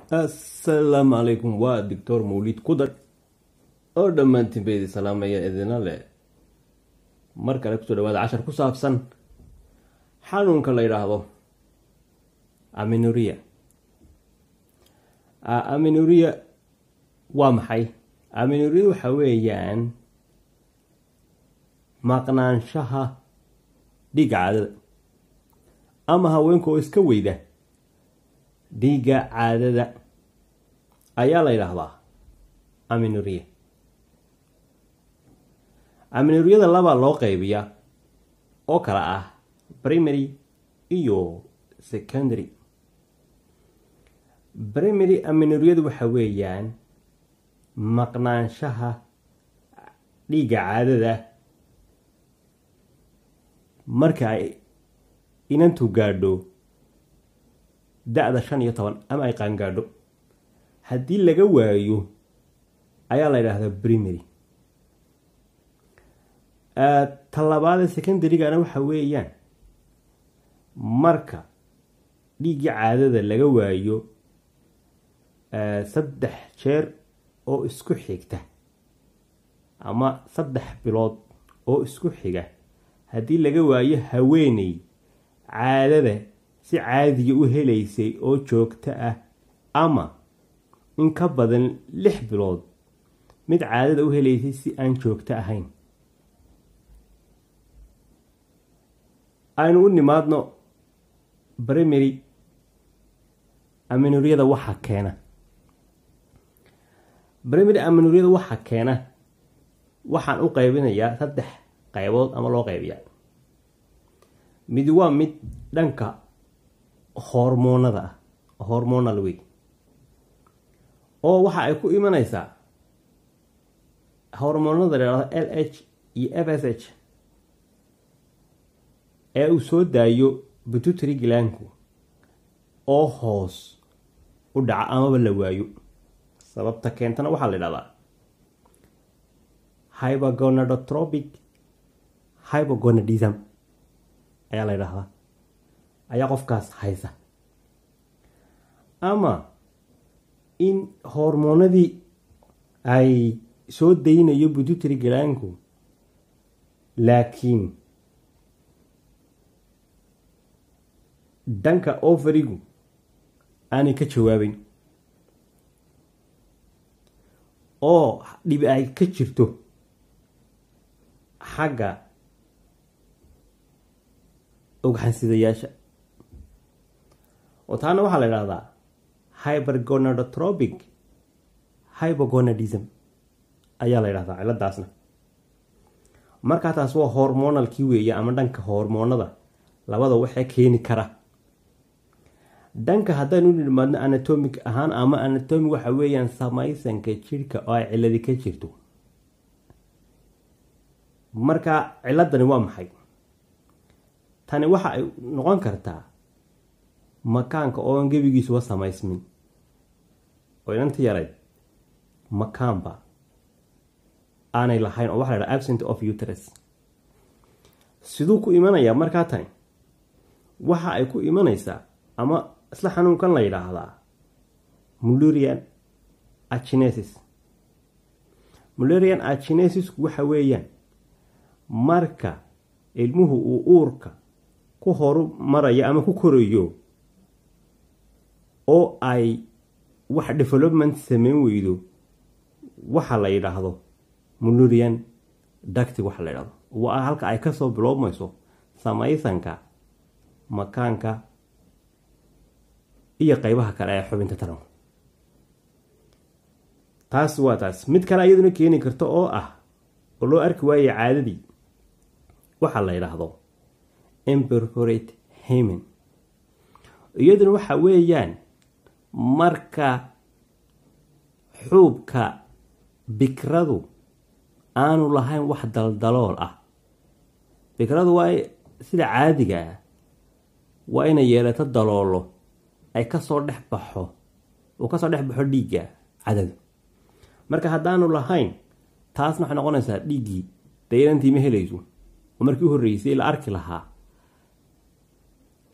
assalaamu calaykum waa doctor mawlid kudar oo dhammaantiin ba idin salaamaya idina leh mar kale kusoo dhawaada cashar ku saabsan xanuunka la yidhaahdo aminuria aminuria waa maxay aminuria waxa weeyaan maqnaanshaha dhiigga caadada ama haweenka oo iska weyda dhiigga caadada ayaa la yidhaahdaa aminuria aminuriyada labaa loo qeybiyaa oo kale ah primary iyo secondary primary aminuriyadu waxa weeyaan maqnaanshaha dhiigga caadada marka ay inantu gaadho da-da shan iyo toban ama ay qaangaadho haddii laga waayo ayaa la yidhaahdaa primary tallabaada secondarygana waxa weeyaan marka dhiiggii caadada laga waayo saddex jeer oo isku xigta ama saddex bilood oo isku xiga haddii laga waayo haweeney caadada si caadiga u helaysay oo joogto ah ama in ka badan lix bilood mid caadada u helaysay si aan joogto ahayn aynu u nimaadno primary aminuriyada waxa keena primary aminuriyada waxa keena waxaan u qaybinayaa saddex qaybood ama loo qaybiyaa mid waa mid dhanka hormoonada ah hormonal wey oo waxa ay ku imanaysaa hormoonada ladhahdo l h iyo f s h ee uu soo daayo bututary gilaanku oo hoos u dhaca amaba la waayo sababta keentana waxaa la idhahdaa hybergonadotropic hybergonadism ayaa la ydhahdaa ayaa qofkaas haysa ama in hormoonadii ay soo daynayo bututary gilaanku laakiin dhanka overigu aanay ka jawaabeyn oo dhibi ay ka jirto xagga ogxansidayaasha oo taana waxaa la idhahdaa hybergonadotropic hybergonadism ayaa la ydhahdaa ciladaasna markaa taas waa hormonalkii weeye ama dhanka hormoonada labada waxee keeni kara dhanka haddaynu u nimaadno anatomic ahaan ama anatomic waxa weeyaan samaysanka jirhka oo ay ciladi ka jirto marka ciladani waa maxay tani waxa ay noqon kartaa makaanka ooan gebigiisuba samaysmin oo inanta yarayd makaanba aanay lahayn oo waxa la dhaha absent of uterus siduu ku imanayaa markaa tani waxa ay ku imanaysaa ama isla xanuunkan la yidhaahdaa mulerian achinesis mulerian achinesisku waxa weeyaan marka ilmuhu uu uurka ku horu marayo ama ku korayo oo ay wax development sameyn weydo waxa la yidhaahdo mulerian dacti waxa la yidhahdo waa halka ay kasoo biloobmayso samaysanka makaanka iyo qeybaha kale ee xubinta taranku taas waa taas mid kale iyaduna keeni karta oo ah oo loo arki waaye caadadii waxaa la yidhaahdo imperforate hamen iyaduna waxa weeyaan marka xuubka bikradu aanu lahayn wax daldalool ah bikradu waa sida caadiga ah waa inay yeelato daloolo ay kasoo dhex baxo uu kasoo dhex baxo dhiigga cadadu marka haddaanu lahayn taasna waxay noqonaysaa dhiiggii dee inantii ma helayso oo markii u horreysay la arki lahaa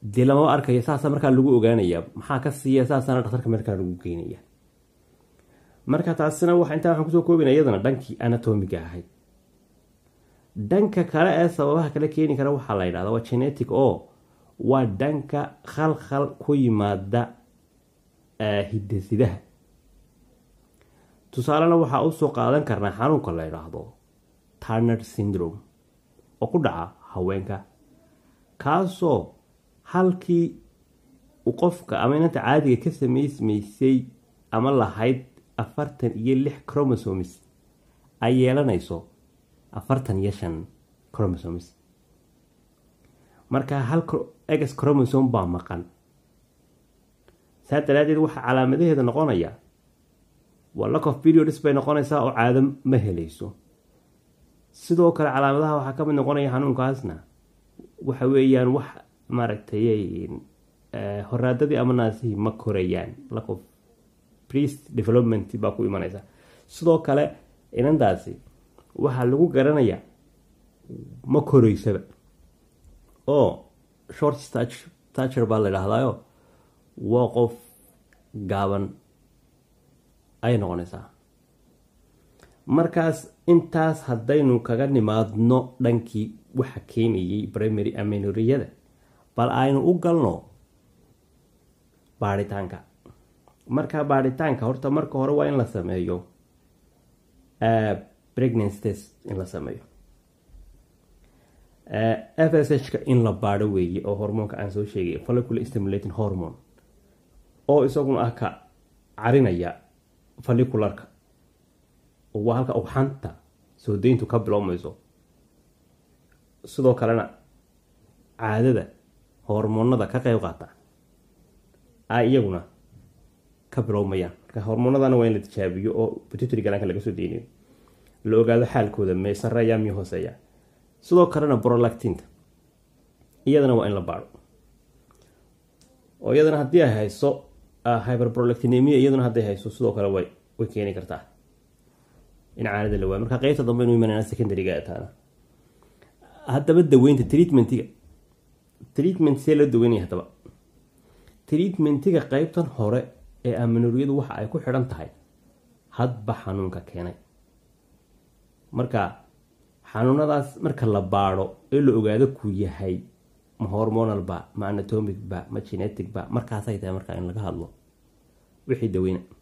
dee lamaba arkaya saasa markaa lagu ogaanaya maxaa ka siiya saasana dhakhtarka markaa lagu geynaya marka taasina wa intaa waxaan kusoo koobina iyadana dhankii anatomiga ahayd dhanka kale ee sababaha kale keeni kara waxaa la yidhahda waa genetic oo waa dhanka khalkhal ku yimaada hidasidaha tusaalena waxaa usoo qaadan karnaa xanuunka la yidhaahdo tarner syndrome oo ku dhaca haweenka kaasoo halkii uu qofka ama inanta caadiga ka samaysmaysay ama lahayd afartan iyo lix chromosomes ay yeelanayso afartan iyo shan chromosomes marka hal ex chromosome baa maqan saa daraadeed waxaa calaamadaheeda noqonaya waa lack of periods bay noqonaysaa oo caado ma helayso sidoo kale calaamadaha waxaa kamid noqonaya xanuunkaasna waxa weeyaan wax maaragtay horaadadii ama naasihii ma korayaan lack of priest development baa ku imanaysa sidoo kale inantaasi waxaa lagu garanayaa ma koreysaba oo short stature baa la idhaahdayo waa qof gaaban ayay noqonaysaa markaas intaas haddaynu kaga nimaadno dhankii waxa keenayay primary amenoriyada bal aynu u galno baadhitaanka marka baadhitaanka horta marka hore waa in la sameeyo pregnancy test in la sameeyo f s h ka in la baadho weeye oo hormoonka aan soo sheegay follicular stimulating hormone oo isaguna ah ka carinaya follicularka waa halka ugxanta soo deyntu ka bilowmayso sidoo kalena caadada hormoonada ka qeyb qaata ay iyaguna ka bilowmayaan marka hormoonadana waa in la tijaabiyo oo pituitary galaanka laga soo deynayo la ogaado xaalkooda mee sareeya miyo hooseeya sidoo kalena brolactinta iyadana waa in la baadho oo iyadana haddii ay hayso hyperprolactinemia iyaduna hadday hayso sidoo kale way way keeni kartaa in caanada la waayo marka qeybta dambe inu imanana secondaryga taana haddaba daweynta treatmentiga treatment see loo daweynaya haddaba treatmentiga qeybtan hore ee amenoriyadu waxa ay ku xidhan tahay hadba xanuunka keenay marka xanuunadaas marka la baadho ee la ogaado ku yahay ma hormonal ba ma anatomic ba ma genetic ba markaasay tahay markaa in laga hadlo wixii daweyna